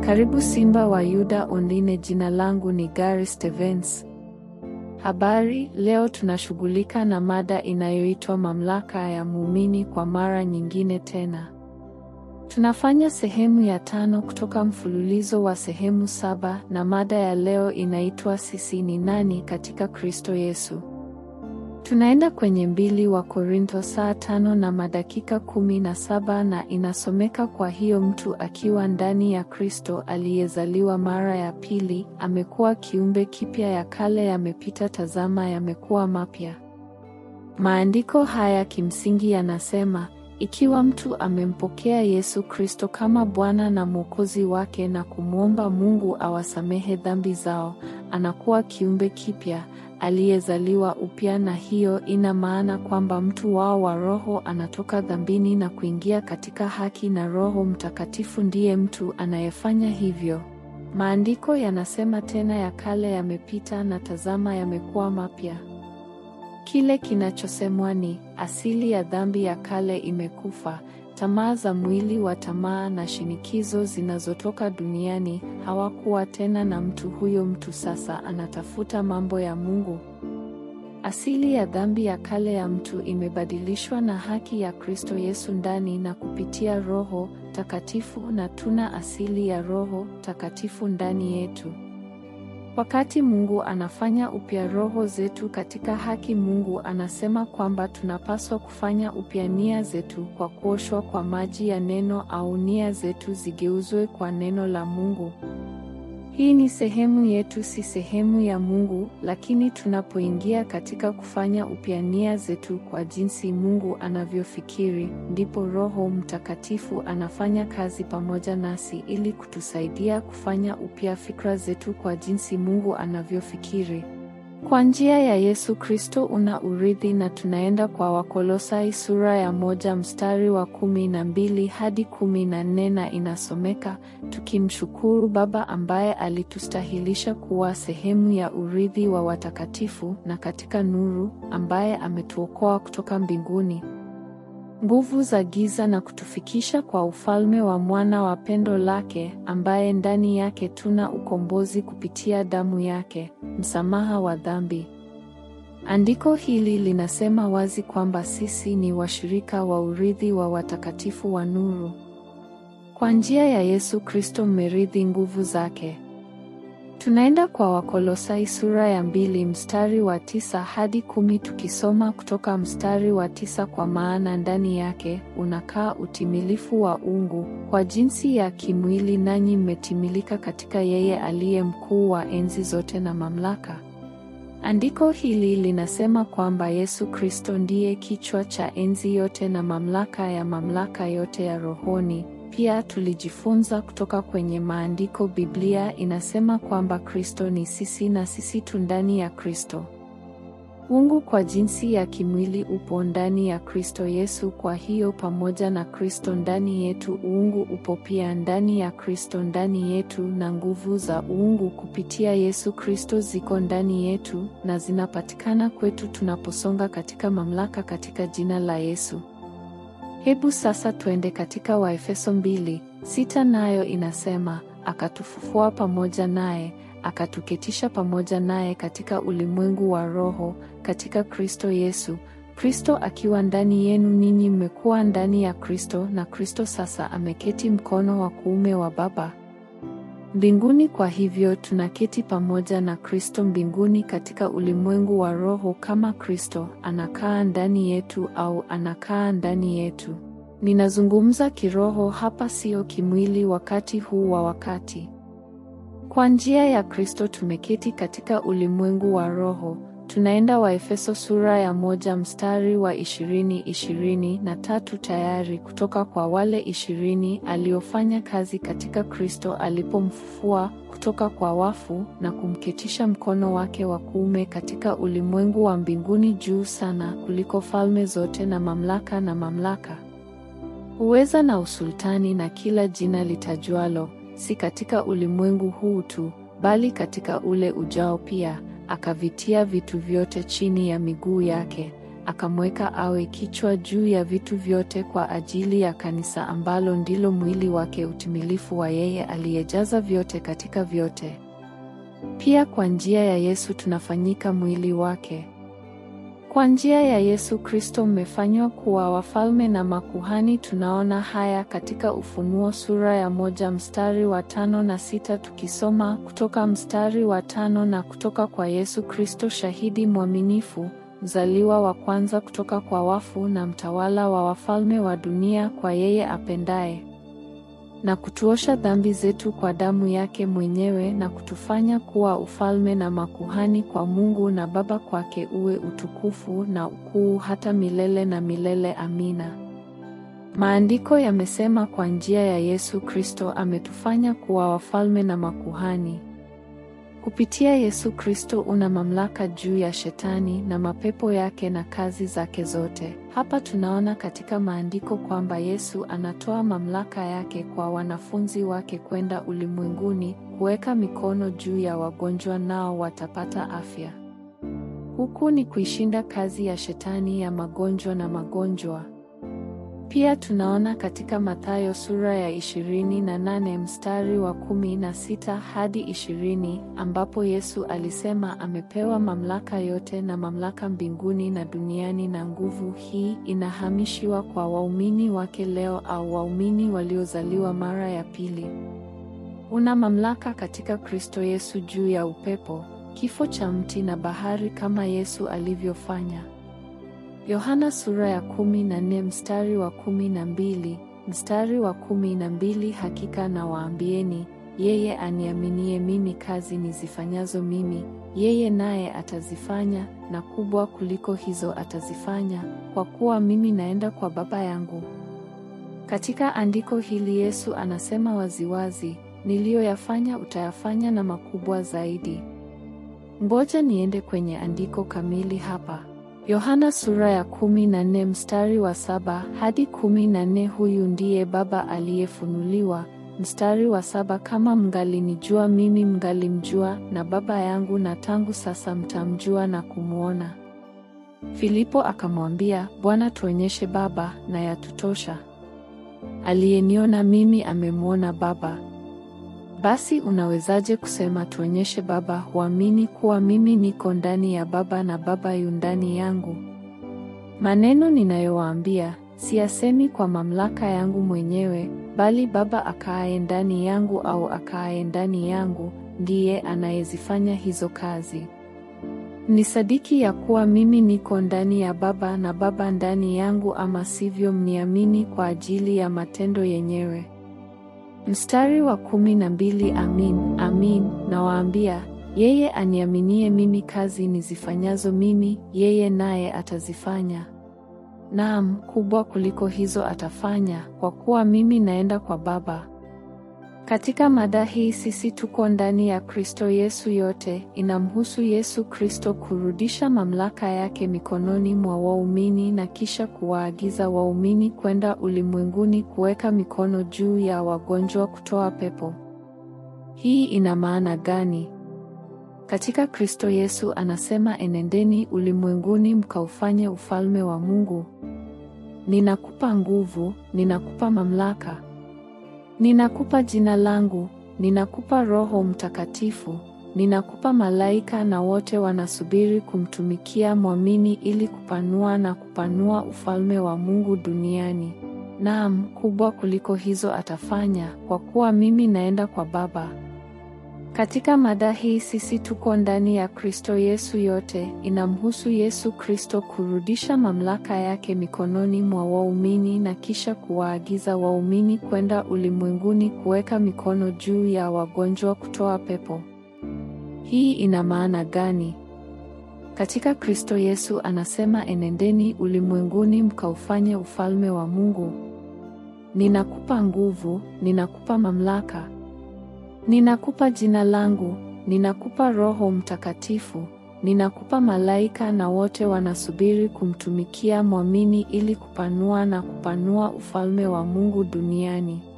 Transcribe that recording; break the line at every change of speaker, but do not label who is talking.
Karibu Simba wa Yuda Online. Jina langu ni Gary Stevens. Habari, leo tunashughulika na mada inayoitwa mamlaka ya muumini kwa mara nyingine tena. Tunafanya sehemu ya tano kutoka mfululizo wa sehemu saba na mada ya leo inaitwa sisi ni nani katika Kristo Yesu. Tunaenda kwenye mbili wa Korintho saa tano na madakika kumi na saba na inasomeka kwa hiyo mtu akiwa ndani ya Kristo aliyezaliwa mara ya pili amekuwa kiumbe kipya, ya kale yamepita, tazama yamekuwa mapya. Maandiko haya kimsingi yanasema ikiwa mtu amempokea Yesu Kristo kama Bwana na Mwokozi wake na kumwomba Mungu awasamehe dhambi zao, anakuwa kiumbe kipya aliyezaliwa upya, na hiyo ina maana kwamba mtu wao wa roho anatoka dhambini na kuingia katika haki, na Roho Mtakatifu ndiye mtu anayefanya hivyo. Maandiko yanasema tena, ya kale yamepita na tazama yamekuwa mapya. Kile kinachosemwa ni asili ya dhambi ya kale imekufa. Tamaa za mwili wa tamaa na shinikizo zinazotoka duniani hawakuwa tena na mtu huyo. Mtu sasa anatafuta mambo ya Mungu. Asili ya dhambi ya kale ya mtu imebadilishwa na haki ya Kristo Yesu ndani na kupitia Roho Takatifu, na tuna asili ya Roho Takatifu ndani yetu. Wakati Mungu anafanya upya roho zetu katika haki, Mungu anasema kwamba tunapaswa kufanya upya nia zetu kwa kuoshwa kwa maji ya neno au nia zetu zigeuzwe kwa neno la Mungu. Hii ni sehemu yetu, si sehemu ya Mungu, lakini tunapoingia katika kufanya upya nia zetu kwa jinsi Mungu anavyofikiri, ndipo Roho Mtakatifu anafanya kazi pamoja nasi ili kutusaidia kufanya upya fikra zetu kwa jinsi Mungu anavyofikiri. Kwa njia ya Yesu Kristo una urithi na tunaenda kwa Wakolosai sura ya moja mstari wa kumi na mbili hadi kumi na nne na inasomeka, tukimshukuru Baba ambaye alitustahilisha kuwa sehemu ya urithi wa watakatifu na katika nuru, ambaye ametuokoa kutoka mbinguni nguvu za giza na kutufikisha kwa ufalme wa mwana wa pendo lake, ambaye ndani yake tuna ukombozi kupitia damu yake, msamaha wa dhambi. Andiko hili linasema wazi kwamba sisi ni washirika wa urithi wa watakatifu wa nuru. Kwa njia ya Yesu Kristo mmerithi nguvu zake. Tunaenda kwa Wakolosai sura ya mbili mstari wa tisa hadi kumi tukisoma kutoka mstari wa tisa kwa maana ndani yake unakaa utimilifu wa uungu kwa jinsi ya kimwili, nanyi mmetimilika katika yeye aliye mkuu wa enzi zote na mamlaka. Andiko hili linasema kwamba Yesu Kristo ndiye kichwa cha enzi yote na mamlaka ya mamlaka yote ya rohoni. Pia tulijifunza kutoka kwenye maandiko, Biblia inasema kwamba Kristo ni sisi na sisi tu ndani ya Kristo. Uungu kwa jinsi ya kimwili upo ndani ya Kristo Yesu. Kwa hiyo pamoja na Kristo ndani yetu, uungu upo pia ndani ya Kristo ndani yetu, na nguvu za uungu kupitia Yesu Kristo ziko ndani yetu na zinapatikana kwetu tunaposonga katika mamlaka katika jina la Yesu. Hebu sasa twende katika Waefeso mbili sita, nayo inasema akatufufua pamoja naye akatuketisha pamoja naye katika ulimwengu wa roho katika Kristo Yesu. Kristo akiwa ndani yenu, ninyi mmekuwa ndani ya Kristo, na Kristo sasa ameketi mkono wa kuume wa Baba mbinguni. Kwa hivyo tunaketi pamoja na Kristo mbinguni katika ulimwengu wa roho, kama Kristo anakaa ndani yetu au anakaa ndani yetu. Ninazungumza kiroho hapa, sio kimwili wakati huu wa wakati. Kwa njia ya Kristo tumeketi katika ulimwengu wa roho. Tunaenda Waefeso sura ya moja mstari wa ishirini ishirini na tatu tayari kutoka kwa wale ishirini aliofanya kazi katika Kristo alipomfufua kutoka kwa wafu na kumketisha mkono wake wa kuume katika ulimwengu wa mbinguni juu sana kuliko falme zote na mamlaka na mamlaka, uweza na usultani na kila jina litajwalo, si katika ulimwengu huu tu, bali katika ule ujao pia akavitia vitu vyote chini ya miguu yake, akamweka awe kichwa juu ya vitu vyote kwa ajili ya kanisa ambalo ndilo mwili wake, utimilifu wa yeye aliyejaza vyote katika vyote. Pia kwa njia ya Yesu tunafanyika mwili wake. Kwa njia ya Yesu Kristo mmefanywa kuwa wafalme na makuhani. Tunaona haya katika Ufunuo sura ya moja mstari wa tano na sita tukisoma kutoka mstari wa tano na kutoka kwa Yesu Kristo shahidi mwaminifu, mzaliwa wa kwanza kutoka kwa wafu na mtawala wa wafalme wa dunia, kwa yeye apendaye na kutuosha dhambi zetu kwa damu yake mwenyewe na kutufanya kuwa ufalme na makuhani kwa Mungu na Baba, kwake uwe utukufu na ukuu hata milele na milele. Amina. Maandiko yamesema kwa njia ya Yesu Kristo ametufanya kuwa wafalme na makuhani. Kupitia Yesu Kristo una mamlaka juu ya Shetani na mapepo yake na kazi zake zote. Hapa tunaona katika maandiko kwamba Yesu anatoa mamlaka yake kwa wanafunzi wake kwenda ulimwenguni, kuweka mikono juu ya wagonjwa nao watapata afya. Huku ni kuishinda kazi ya Shetani ya magonjwa na magonjwa. Pia tunaona katika Mathayo sura ya ishirini na nane mstari wa kumi na sita hadi ishirini ambapo Yesu alisema amepewa mamlaka yote na mamlaka mbinguni na duniani, na nguvu hii inahamishiwa kwa waumini wake leo au waumini waliozaliwa mara ya pili. Una mamlaka katika Kristo Yesu juu ya upepo, kifo cha mti na bahari kama Yesu alivyofanya. Yohana sura ya kumi na nne mstari wa kumi na mbili mstari wa kumi na mbili Hakika na waambieni, yeye aniaminie mimi, kazi nizifanyazo mimi yeye naye atazifanya, na kubwa kuliko hizo atazifanya, kwa kuwa mimi naenda kwa Baba yangu. Katika andiko hili Yesu anasema waziwazi, niliyoyafanya utayafanya na makubwa zaidi. Ngoja niende kwenye andiko kamili hapa. Yohana sura ya kumi na nne mstari wa saba hadi kumi na nne Huyu ndiye Baba aliyefunuliwa. Mstari wa saba kama mngalinijua mimi, mngalimjua na Baba yangu, na tangu sasa mtamjua na kumwona. Filipo akamwambia, Bwana, tuonyeshe Baba, na yatutosha. Aliyeniona mimi amemwona Baba. Basi unawezaje kusema tuonyeshe Baba? Huamini kuwa mimi niko ndani ya Baba na Baba yu ndani yangu? Maneno ninayowaambia siyasemi kwa mamlaka yangu mwenyewe, bali Baba akaaye ndani yangu au akaaye ndani yangu ndiye anayezifanya hizo kazi. Mnisadiki ya kuwa mimi niko ndani ya Baba na Baba ndani yangu, ama sivyo mniamini kwa ajili ya matendo yenyewe. Mstari wa kumi na mbili Amin, amin nawaambia, yeye aniaminie mimi, kazi nizifanyazo mimi yeye naye atazifanya, naam, kubwa kuliko hizo atafanya, kwa kuwa mimi naenda kwa Baba. Katika mada hii sisi tuko ndani ya Kristo Yesu. Yote inamhusu Yesu Kristo kurudisha mamlaka yake mikononi mwa waumini na kisha kuwaagiza waumini kwenda ulimwenguni kuweka mikono juu ya wagonjwa, kutoa pepo. Hii ina maana gani? Katika Kristo Yesu anasema, enendeni ulimwenguni mkaufanye ufalme wa Mungu. Ninakupa nguvu, ninakupa mamlaka Ninakupa jina langu, ninakupa Roho Mtakatifu, ninakupa malaika na wote wanasubiri kumtumikia mwamini ili kupanua na kupanua ufalme wa Mungu duniani. Naam, kubwa kuliko hizo atafanya, kwa kuwa mimi naenda kwa Baba. Katika mada hii sisi tuko ndani ya Kristo Yesu. Yote inamhusu Yesu Kristo kurudisha mamlaka yake mikononi mwa waumini na kisha kuwaagiza waumini kwenda ulimwenguni kuweka mikono juu ya wagonjwa, kutoa pepo. Hii ina maana gani? Katika Kristo Yesu anasema, enendeni ulimwenguni mkaufanye ufalme wa Mungu. Ninakupa nguvu, ninakupa mamlaka Ninakupa jina langu, ninakupa Roho Mtakatifu, ninakupa malaika na wote wanasubiri kumtumikia mwamini ili kupanua na kupanua ufalme wa Mungu duniani.